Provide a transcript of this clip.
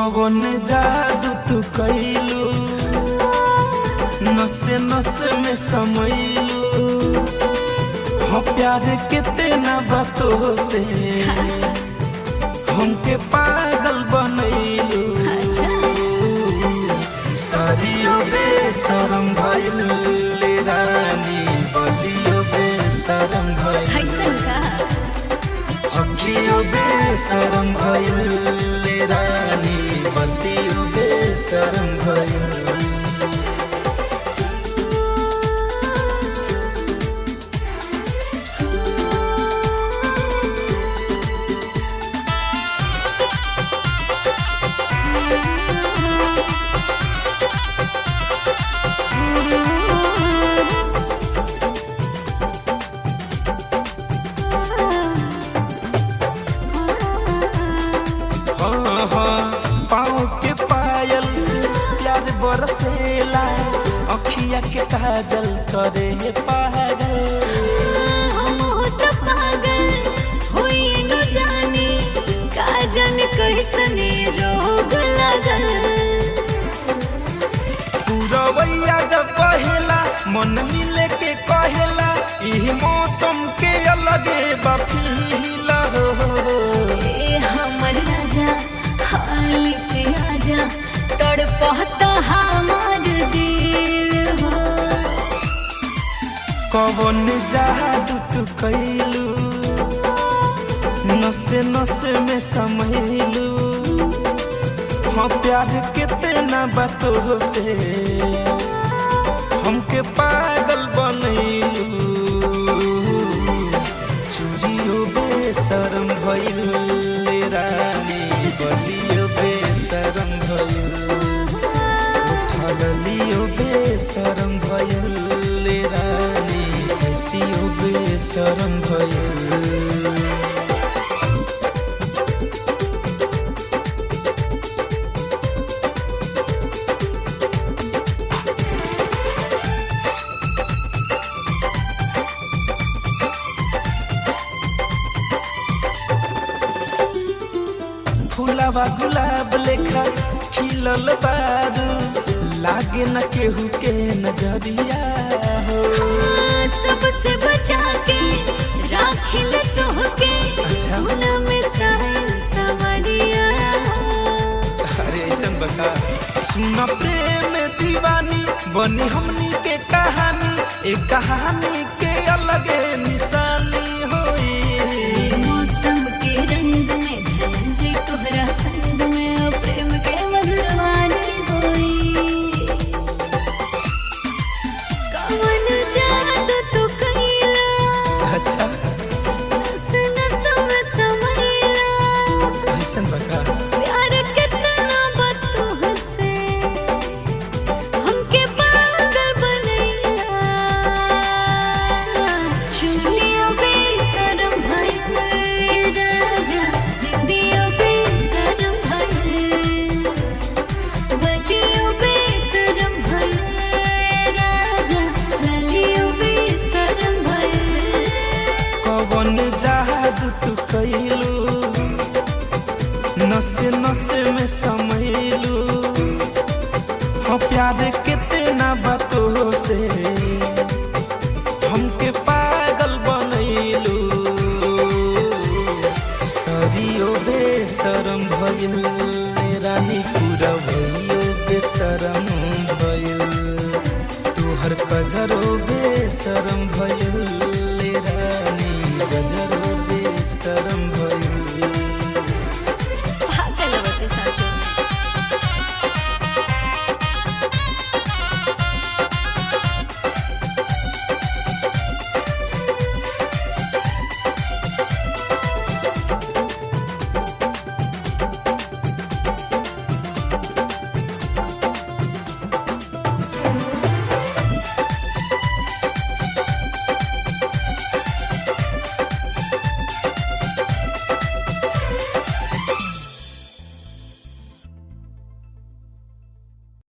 कवन जादू तू कैलू नसे नसे में समैलू हो प्यार के तेना बातों से हमके पागल बनैलू अच्छा सरियो बेसरम भइल ले रानी बलियो बेसरम भइल कैसन का अखियो बेसरम भइल ले रानी बलियो बेसरम भइल हाँ हाँ पाँव के पायल से प्यार बरसेला अखिया के काजल करे पागल हम होत पागल होई न जाने का जाने कैसने रोग लगल पूरवैया जब पहेला मन मिले के कहेला इह मौसम के अलगे बफीला हो ए हमर राजा हाली से आजा तड़पता हमार दिल हो कवन जादू तू कैलू नसे नसे में समैलू हाँ प्यार के तेना बातों से हमके पागल बनैलू चूड़ियो बेशरम भइल ले रानी बलियो बेशरम भइल उठलियो बेशरम भइल ले रानी हसियो बेशरम भइल फूलावा गुलाब लेखा खिलल बारू लागे न केहू के नजरिया हो हाँ, सबसे बचा के राखिल तोहके अच्छा। सोना में साहिल सवरिया अरे ऐसा बता सुन प्रेम दीवानी बनी हमनी के कहानी एक कहानी के अलगे निशानी होई मौसम के रंग में धनंजय तोहरा संग में अब प्रेम के मधुरवानी होई कवन जादू तू कैला अच्छा नस नस में समैला ऐसा बता प्यार कितना बतू हसे हमके पागल बनैला चुनियो बेशरम भइल राजा निंदियो बेशरम भइल बलियो बेशरम भइल राजा ललियो बेशरम भइल कवन जादू तू कैलू नसे नसे में समैलू हाँ प्यार कितना बातों से हमके पागल बनैलू सरियो बेशरम भइल रानी पूरा भइयो बेशरम भइल तोहर कजरो बेशरम भइल रानी गजरो बेशरम भइल